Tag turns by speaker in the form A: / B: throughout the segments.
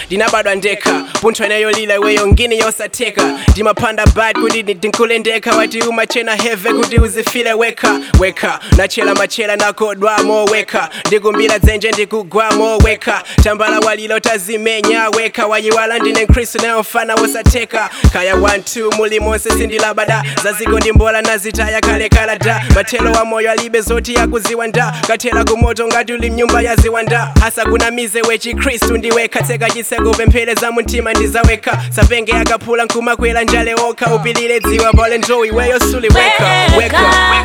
A: ndinabadwa ndekha puntho inayolila iweyo ngini yosatheka ndimapanda bad kuti ndinkule ndekha wati umachena heve kuti uzifile wekha wekha nachela machela nakodwamo wekha ndikumbira dzenje ndikugwamo wekha tambala walilo tazimenya wekha wayiwala ndine mkristu nayomfana wosatheka kaya 12 muli monse sindilabada zaziko ndimbola nazitaya kalekala da mathelo wa moyo alibe zoti yakuziwa nda kathela kumoto ngati uli mnyumba yaziwa nda hasa kunamize wechikristu ndiwekha tseka chiseko pemphereza mumtima ndizawekha sapenge akaphula nkumakwera njale okha upilile dziwa pole njowi iweyo suli weka weka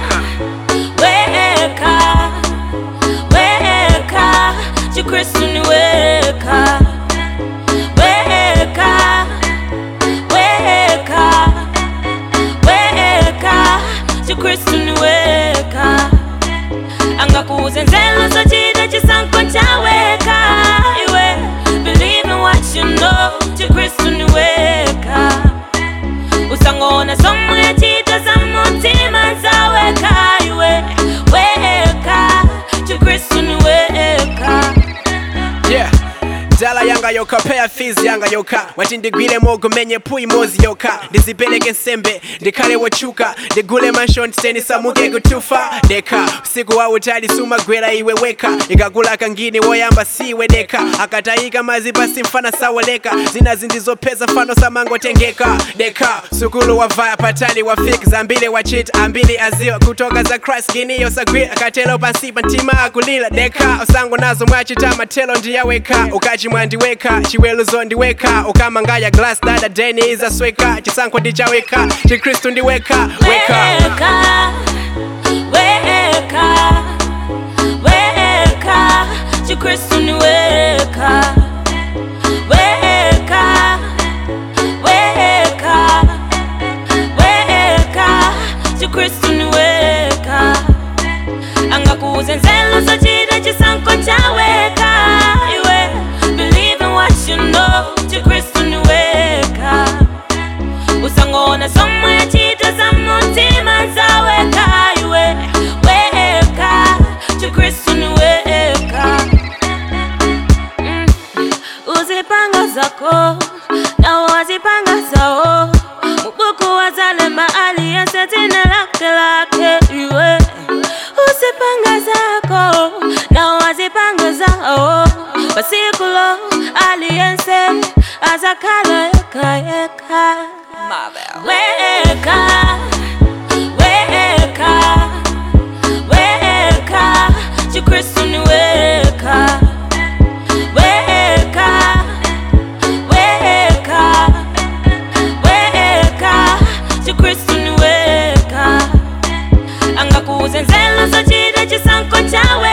B: weka weka chikristu ni weka weka weka weka chikristu ni weka angakuze nzelo zochita chisankho chaweka iwe believe in what you know chikristu ni weka usangona somwe yachita za mutima zaweka iwe weka chikristu ni weka
A: yeah dala yanga yoka peya fizi yanga yoka wati ndigwire mogo menye puyi mozi yoka ndizipeleke nsembe ndikhale wochuka ndigule manshon samuke kutufa deka usiku wa utali sumagwera iwe weka ikakula kangini woyamba siwe deka akatayika mazi pasi mfana sawoleka zina zindizopeza fano samangotengeka deka sukulu wavaya patali wafik zambili wachit ambili aziwa kutoka za christ giniyo sagwira akatelo pansi pantima akulila deka usango nazo mwachita matelo ndiyaweka ukachi mwandiweka chiweluzo ndiweka ukamangaya glass dada deni izasweka chisankho ndichaweka chikristu ndiweka weka
B: weka weka weka chikristu ni weka weka weka weka chikristu ni weka angakuze nzelo zochita chisankho chaweka iwe believe in what you know chikristu ni weka usangona somwe yachita za mutima zaweka iwe weka chikristu ni weka Mm. uzipanga zako na wazipanga zao mubuku wazalema aliyense tina lake lake iwe uzipanga zako na wazipanga zao basikulo aliyense azakala yeka yeka weka weka weka chikristu ni weka weka weka weka chikristu ni weka angakuze nzelo zochita chisankho chawe